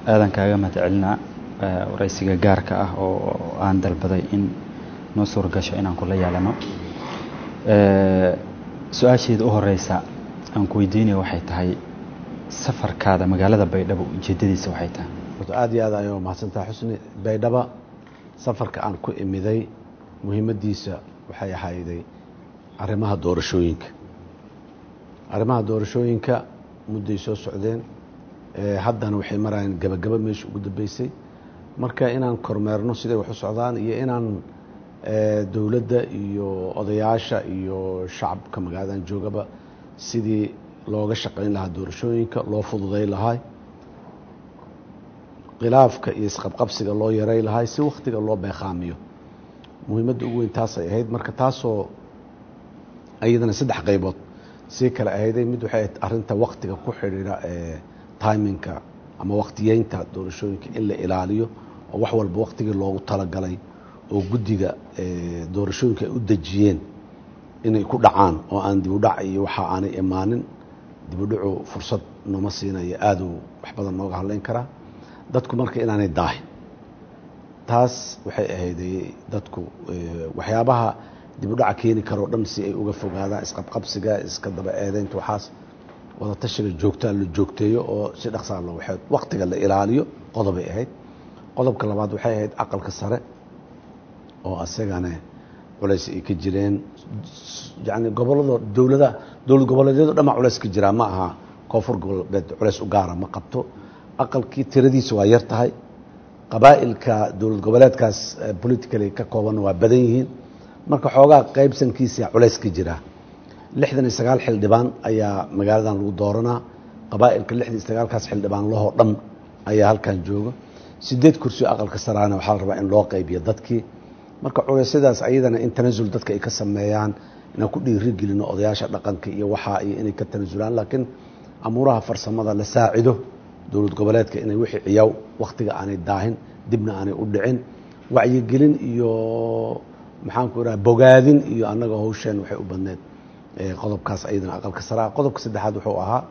aadan kaaga mahad celinaa waraysiga gaarka ah oo aan dalbaday in noo suuragasho inaan kula yeelano su-aasheeda u horeysa aan ku weydiinaya waxay tahay safarkaada magaalada baydhabo ujeedadiisa waxay tahay aada iyo aad ayuu mahadsantaha xusni baydhaba safarka aan ku imiday muhiimaddiisa waxay ahayday arrimaha doorashooyinka arrimaha doorashooyinka mudday soo socdeen haddana waxay marayaan gabagaba meesha ugu dambeysay marka inaan kormeerno siday wax u socdaan iyo inaan dowladda iyo odayaasha iyo shacabka magaaladan joogaba sidii looga shaqayn lahaa doorashooyinka loo fududay lahaa khilaafka iyo isqabqabsiga loo yaray lahaa si wakhtiga loo beeqaamiyo muhiimadda ugu weyn taasay ahayd marka taasoo iyadana saddex qaybood sii kale ahayday mid waxay ahayd arrinta wakhtiga ku xidhiidha ee timinka ama wakhtiyeynta doorashooyinka in la ilaaliyo oo wax walba wakhtigii loogu talagalay oo guddiga doorashooyinka ay u dejiyeen inay ku dhacaan oo aan dibudhac iyo waxa aanay imaanin dibudhacu fursad nooma siinayo aaduu wax badan nooga hadlayn karaa dadku marka inaanay daahin taas waxay ahayday dadku waxyaabaha dibudhaca keeni karoo dhan si ay uga fogaadaan isqabqabsiga iska daba eedeynta waxaas wadatashiga joogtaa la joogteeyo oo si dhaqsaa loo waxeed wakhtiga la ilaaliyo qodobay ahayd qodobka labaad waxay ahayd aqalka sare oo asagana culays ay ka jireen yani gobolada dowlada dowlad goboleedyado dhan baa culays ka jiraa ma aha koonfur goboleed culays u gaara ma qabto aqalkii tiradiisa waa yar tahay qabaa'ilka dowlad goboleedkaas politically ka koobanna waa badan yihiin marka xoogaa qaybsankiisa culays ka jiraa lixdan iyo sagaal xildhibaan ayaa magaaladan lagu dooranaa qabaa'ilka lixdan iyo sagaalkaas xildhibaan lahoo dhan ayaa halkan jooga sideed kursi aqalka saraana waxaa la rabaa in loo qaybiyo dadkii marka culeysyadaas ayadana in tanasul dadka ay ka sameeyaan inaan ku dhiiri gelino odayaasha dhaqanka iyo waxaa iyo inay ka tanasulaan laakiin amuuraha farsamada la saacido dowlad goboleedka inay wixii ciyaw wakhtiga aanay daahin dibna aanay u dhicin wacyigelin iyo maxaanku idhaha bogaadin iyo annaga hawsheen waxay u badneed qodobkaas ayadana aqalka saraa qodobka saddexaad wuxuu ahaa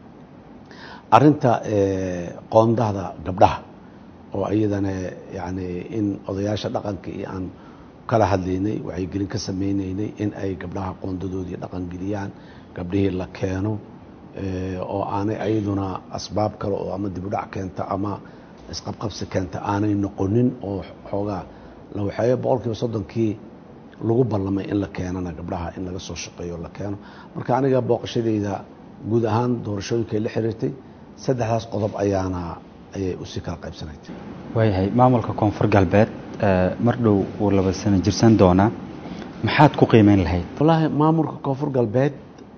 arinta qoondahda gabdhaha oo iyadana yani in odayaasha dhaqanka iyo aan kala hadlaynay wacyigelin ka sameyneynay in ay gabdhaha qoondadoodii dhaqangeliyaan gabdhihii la keeno oo aanay ayaduna asbaab kale oo ama dibudhac keenta ama isqabqabsi keenta aanay noqonin oo xoogaa la waxeeyo boqol kiiba soddonkii lagu ballamay in la keenana gabdhaha in laga soo shaqeeyo la keeno marka aniga booqashadeyda guud ahaan doorashooyinkay la xiriirtay saddexdaas qodob ayaana ayay usii kala qaybsanayd waayahay maamulka koonfur galbeed mar dhow wuu laba sano jirsan doonaa maxaad ku qiimeyn lahayd wallaahi maamulka koonfur galbeed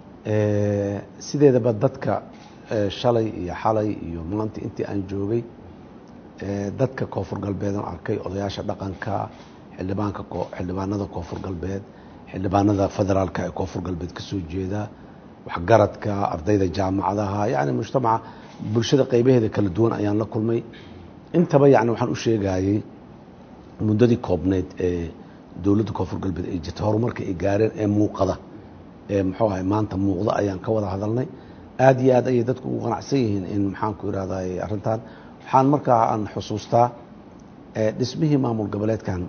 sideedaba dadka shalay iyo xalay iyo maanta intii aan joogay dadka koonfur galbeedan arkay odayaasha dhaqanka xildhibaanka xildhibaanada koonfur galbeed xildhibaanada federaalka ee koonfur galbeed ka soo jeeda waxgaradka ardayda jaamacadaha yacni mujtamaca bulshada qaybaheeda kala duwan ayaan la kulmay intaba yani waxaan u sheegayey muddadii koobneyd ee dowladda koonfur galbeed ay jirta horumarka ay gaareen ee muuqada ee muxuu ahay maanta muuqda ayaan ka wada hadalnay aada iyo aad ayay dadku ugu qanacsan yihiin in maxaanku irahday arrintan waxaan markaa aan xusuustaa dhismihii maamul goboleedkan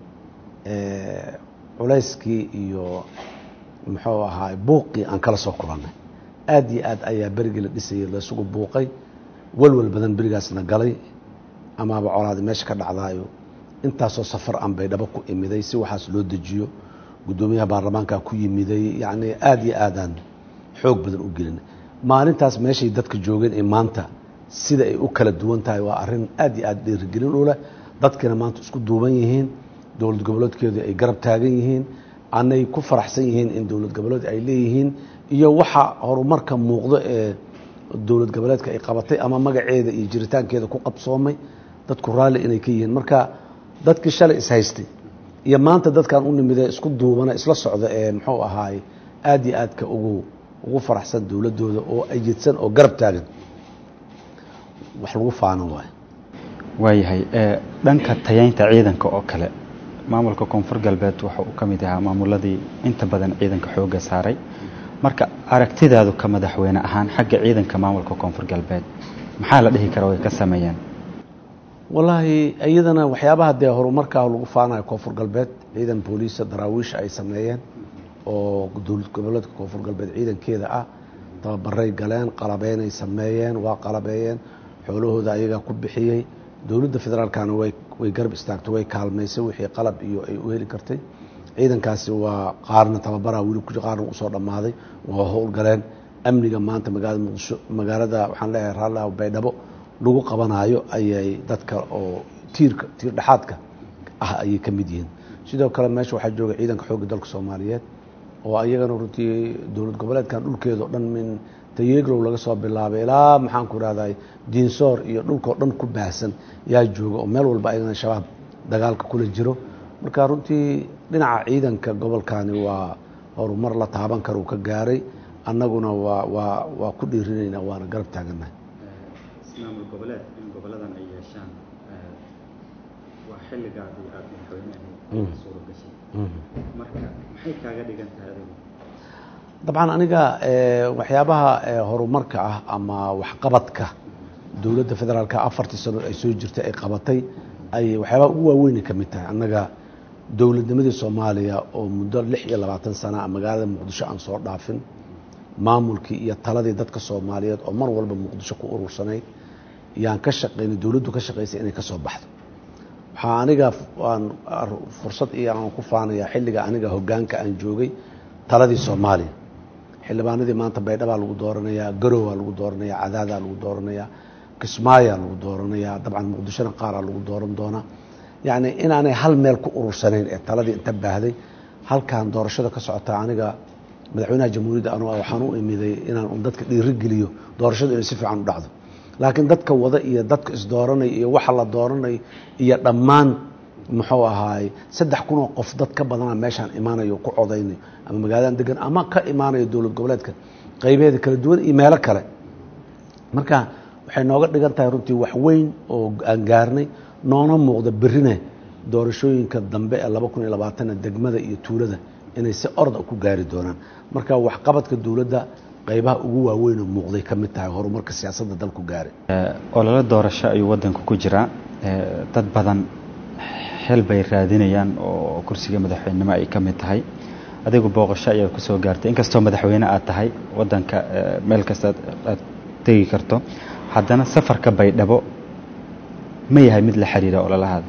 culayskii iyo muxuu ahaa buuqii aan kala soo kulannay aada iyo aad ayaa berigii la dhisayay laysugu buuqay walwal badan berigaasna galay amaaba colaadi meesha ka dhacdaayo intaasoo safar aan baydhabo ku imiday si waxaas loo dejiyo guddoomiyaha baarlamaanka ku yimiday yacni aada iyo aadaan xoog badan u gelinay maalintaas meeshay dadka joogeen ee maanta sida ay u kala duwan tahay waa arrin aada iyo aada dhiirigelin u leh dadkina maanta isku duuban yihiin dowlad goboleedkeedu ay garab taagan yihiin anay ku faraxsan yihiin in dowlad goboleed ay leeyihiin iyo waxa horumarka muuqdo ee dowlad goboleedka ay qabatay ama magaceeda iyo jiritaankeeda ku qabsoomay dadku raalli inay ka yihiin marka dadkii shalay ishaystay iyo maanta dadkan u nimidee isku duubana isla socda ee muxuu ahaay aada iyo aadka ugu ugu faraxsan dowladdooda oo ayidsan oo garab taagan wax lagu faanan waayo waayahay dhanka tayaynta ciidanka oo kale maamulka koonfur galbeed waxa uu ka mid ahaa maamuladii inta badan ciidanka xoogga saaray marka aragtidaadu ka madaxweyne ahaan xagga ciidanka maamulka koonfur galbeed maxaa la dhihi kara way ka sameeyeen wallaahi iyadana waxyaabaha dee horumarkaa lagu faanayo koonfur galbeed ciidan booliisa daraawiisha ay sameeyeen oo dowlad goboleedka koonfur galbeed ciidankeeda ah tababaray galeen qalabeynay sameeyeen waa qalabeeyeen xoolahooda ayagaa ku bixiyey dowladda federaalkana way way garab istaagtay way kaalmaysay wixii qalab iyo ay u heli kartay ciidankaasi waa qaarna tababaraa weli ku qaarna usoo dhammaaday waa howlgaleen amniga maanta magaalada muqdisho magaalada waxaan leeyahay raallah baydhabo lagu qabanaayo ayay dadka oo tiirka tiir dhexaadka ah ayay ka mid yihiin sidoo kale meesha waxaa jooga ciidanka xoogga dalka soomaaliyeed oo ayagana runtii dowlad goboleedkan dhulkeeda o dhan min tayegrow laga soo bilaabay ilaa maxaan ku rahday diinsoor iyo dhulkao dhan ku baahsan yaa jooga oo meel walba ayagana shabaab dagaalka kula jiro marka runtii dhinaca ciidanka gobolkani waa horumar la taaban kara uu ka gaaray annaguna waa waa waa ku dhiirinayna waana garab taagannahay maamul goboleed in goboladan ay yeeshaan waa xilligaadii aada madaxweyne ahayd suuro gashay marka maxay kaaga dhigan tahay adigu dabcan aniga waxyaabaha horumarka ah ama waxqabadka dowladda federaalka afartii sano ay soo jirtay ay qabatay ay waxyaabaha ugu waaweynay ka mid tahay annaga dowladnimadii soomaaliya oo muddo lix iyo labaatan sana magaalada muqdisho aan soo dhaafin maamulkii iyo taladii dadka soomaaliyeed oo mar walba muqdisho ku urursanayd yaan ka shaqaynay dowladdu ka shaqaysay inay ka soo baxdo waxaa aniga aan fursad iyo aan ku faanayaa xilliga aniga hoggaanka aan joogay taladii soomaaliya xildhibaanadii maanta baydhabaa lagu dooranayaa garowaa lagu dooranayaa cadaadaa lagu dooranayaa kismaayaa lagu dooranayaa dabcan muqdishona qaaraa lagu dooran doonaa yacni inaanay hal meel ku urursanayn ee taladii inta baahday halkan doorashada ka socotaa aniga madaxweynaha jamhuuriyadda anu waxaan u imiday inaan un dadka dhiirigeliyo doorashadu inay si fiican u dhacdo laakiin dadka wada iyo dadka isdooranay iyo waxa la dooranay iyo dhammaan muxuu ahaay saddex kunoo qof dad ka badana meeshaan imaanayo ku codaynayo ama magaaladan degan ama ka imaanayo dowlad goboleedka qaybeeda kala duwan iyo meelo kale marka waxay nooga dhigan tahay runtii wax weyn oo aan gaarnay noona muuqda berrina doorashooyinka dambe ee laba kun iyo labaatana degmada iyo tuulada inay si orda ku gaari doonaan marka waxqabadka dowladda qaybaha ugu waaweynoo muuqday ka mid tahay horumarka siyaasadda dalku gaaray ololo doorasho ayuu waddanku ku jiraa dad badan xel bay raadinayaan oo kursiga madaxweynenimo ay ka mid tahay adigu booqasho ayaad ku soo gaartay inkastoo madaxweyne aad tahay waddanka meel kasta aad tegi karto haddana safarka baydhabo ma yahay mid la xiriira ololahaada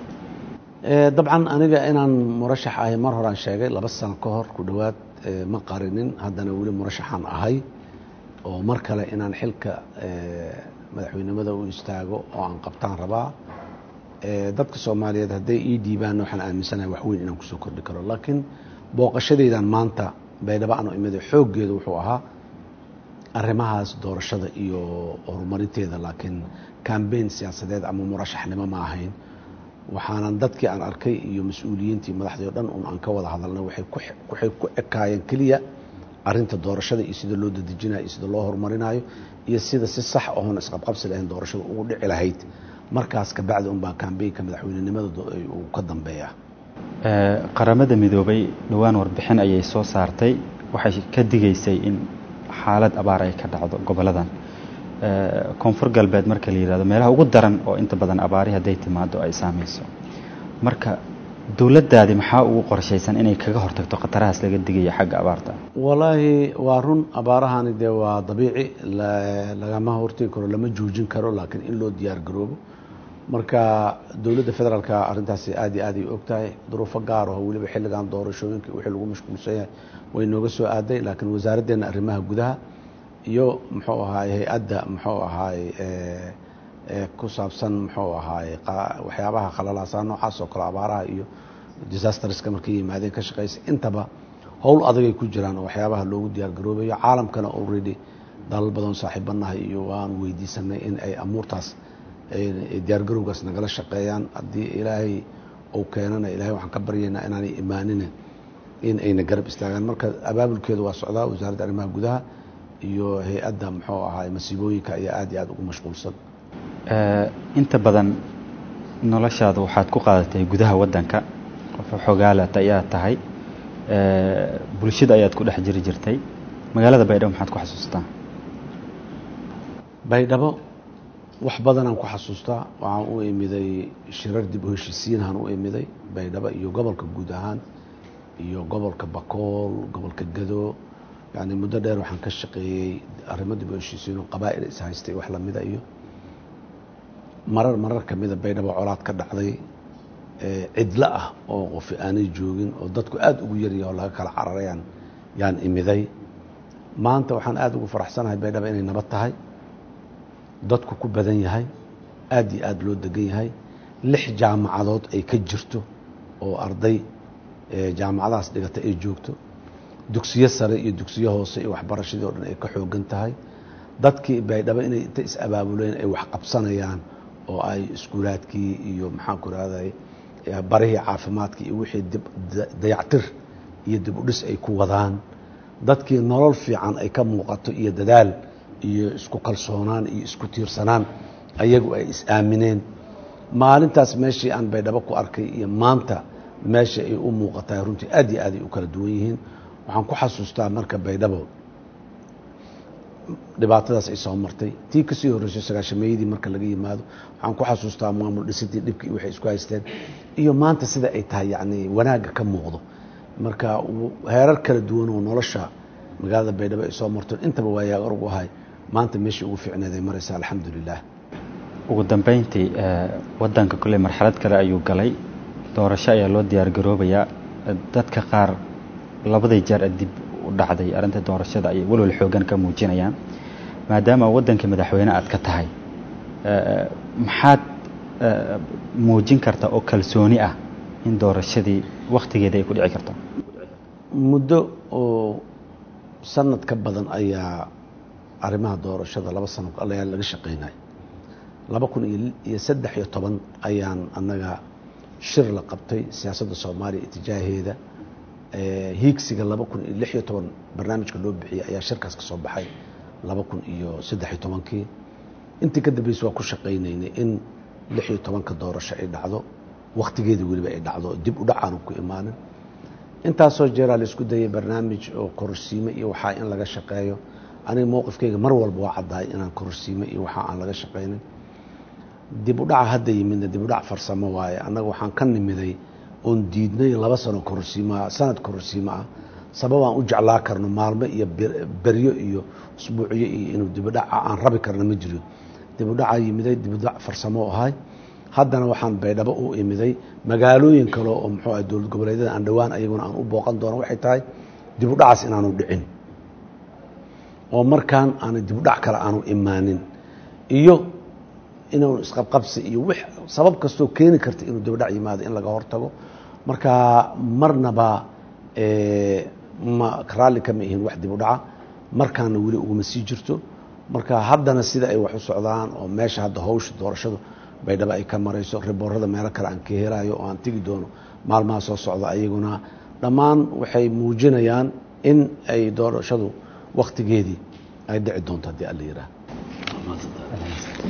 dabcan aniga inaan murashax ahay mar horaan sheegay laba sano ka hor ku dhowaad ma qarinin haddana weli murashaxaan ahay oo mar kale inaan xilka madaxweynimada u istaago oo aan qabtaan rabaa dadka soomaaliyeed hadday ii dhiibaan waxaan aaminsanahay wax weyn inaan kusoo kordhi karo laakiin booqashadaydan maanta baydhabo aanu imida xooggeedu wuxuu ahaa arrimahaas doorashada iyo horumarinteeda laakiin cambaign siyaasadeed ama murashaxnimo ma ahayn waxaanan dadkii aan arkay iyo mas-uuliyiintii madaxdii o dhan un aan ka wada hadalnay waxay ku ekaayeen keliya arinta doorashada iyo sida loo dadejinayo iyo sida loo horumarinayo iyo sida si sax oon isqabqabsi lahayn doorashada ugu dhici lahayd markaas kabacdi unbaa kambeynka madaxweynenimada uu ka dambeeya qaramada midoobay dhowaan warbixin ayay soo saartay waxay ka digaysay in xaalad abaar ay ka dhacdo goboladan koonfur galbeed marka la yihahdo meelaha ugu daran oo inta badan abaari hadday timaado ay saameyso marka dowladdaadi maxaa ugu qorshaysan inay kaga hortagto khatarahaas laga digayo xagga abaarta walaahi waa run abaarahani dee waa dabiici lagama hortegi karo lama joojin karo laakiin in loo diyaar garoobo marka dowladda federaalka arrintaasi aad iyo aad ay og tahay duruufo gaar aho weliba xilligan doorashooyinka wixii lagu mashquulsan yahay way nooga soo aaday laakiin wasaaraddeena arrimaha gudaha iyo muxuu ahaay hay-adda muxuu ahaay ku saabsan muxuu ahaay waxyaabaha khalalaasaa noocaas oo kale abaaraha iyo disasterska markay yimaadeen ka shaqeysa intaba howl adagay ku jiraan oo waxyaabaha loogu diyaar garoobayo caalamkana already dalal badan saaxiibanahay iyo waan weydiisanay in ay amuurtaas diyaargarowgaas nagala shaqeeyaan haddii ilaahay uu keenana ilahay waxaan ka baryaynaa inaanay imaanina in ayna garab istaagaan marka abaabulkeedu waa socdaa wasaaradda arrimaha gudaha iyo hay-adda muxuu ahaay masiibooyinka ayaa aad iyo aad ugu mashquulsan inta badan noloshaada waxaad ku qaadatay gudaha waddanka qof xogaalata ayaa tahay bulshada ayaad ku dhex jiri jirtay magaalada baydhabo maxaad ku xasuustaa baydhabo wax badanaan ku xasuustaa waxaan u imiday shirar dib u heshiisiinhaan u imiday baydhabo iyo gobolka guud ahaan iyo gobolka bakool gobolka gado yani muddo dheer waxaan ka shaqeeyey arrimo dib u heshiisiin oo qabaa'il is haystay wax lamida iyo marar marar kamida baydhabo colaad ka dhacday cidlo ah oo qofi aanay joogin oo dadku aada ugu yaryaha oo laga kala cararayaan yaan imiday maanta waxaan aada ugu faraxsanahay baydhabo inay nabad tahay dadku ku badan yahay aada iyo aada loo degan yahay lix jaamacadood ay ka jirto oo arday jaamacadahaas dhigata ay joogto dugsiyo sare iyo dugsiyo hoose iyo waxbarashadii o dhan ay ka xoogan tahay dadkii baydhabo inay inta is-abaabuleen ay wax qabsanayaan oo ay iskuulaadkii iyo maxaanku rahday barihii caafimaadkii iyo wixii dayactir iyo dib u dhis ay ku wadaan dadkii nolol fiican ay ka muuqato iyo dadaal iyo isku kalsoonaan iyo isku tiirsanaan ayagu ay is-aamineen maalintaas meeshii aan baydhabo ku arkay iyo maanta meesha ay u muuqatahay runtii aad iyo aad ay u kala duwan yihiin waxaan ku xasuustaa marka baydhabo dhibaatadaas ay soo martay tii kasii horreysay sagaashameeyadii marka laga yimaado waxaan ku xasuustaa maamul dhisidii dhibkii waxay isku haysteen iyo maanta sida ay tahay yacni wanaagga ka muuqdo marka heerar kala duwan oo nolosha magaalada baydhabo ay soo marto intaba waayaa orgu ahay maanta meeshii ugu fiicneed ay maraysa alxamdulilah ugu dambeyntii wadanka kolley marxalad kale ayuu galay doorasho ayaa loo diyaar garoobayaa dadka qaar labadii jeer dib u dhacday arrinta doorashada ayay walwal xoogan ka muujinayaan maadaama waddanka madaxweyne aad ka tahay maxaad muujin karta oo kalsooni ah in doorashadii wakhtigeeda ay ku dhici karto muddo oo sanad ka badan ayaa arrimaha doorashada laba sano ayaa laga shaqeynay laba kun iyo saddex iyo toban ayaan annaga shir la qabtay siyaasadda soomaaliya itijaaheeda hiigsiga laba kun iyo lix iyo toban barnaamijka loo bixiyey ayaa shirkaas ka soo baxay laba kun iyo saddex iyo tobankii intii ka dambeysay waa ku shaqaynaynay in lix iyo tobanka doorasho ay dhacdo wakhtigeedii weliba ay dhacdo dib u dhacaanu ku imaanin intaasoo jeeraa la isku dayay barnaamij oo kororsiime iyo waxaa in laga shaqeeyo aniga mowqifkayga mar walba waa caddahay inaan kororsiime iyo waxaa aan laga shaqaynin dib u dhaca hadda yimidna dib u dhac farsamo waaye annaga waxaan ka nimiday oon diidnay laba sano kororsiimaa sanad kororsiimo ah sababaan u jeclaa karno maalmo iyo beryo iyo usbuucyo iyo inuu dibudhaca aan rabi karna ma jiro dibudhaca yimiday dibudhac farsamo ahay haddana waxaan baydhabo u imiday magaalooyin kale oo muxuu ah dowlad goboleedyada aan dhowaan ayaguna aan u booqan doono waxay tahay dibudhacaas inaanu dhicin oo markaan aana dibudhac kale aanu imaanin iyo inuu isqabqabsi iyo w sabab kastoo keeni karta inuu dibadhac yimaado in laga hortago marka marnaba ma raalli kama ihin wax dib u dhaca markaana weli uguma sii jirto marka haddana sida ay wax u socdaan oo meesha hadda hawsha doorashadu baydhabo ay ka marayso riboorada meelo kale aan ka helayo oo aan tegi doono maalmaha soo socda ayaguna dhammaan waxay muujinayaan in ay doorashadu wakhtigeedii ay dhici doonto haddii alla yihaaha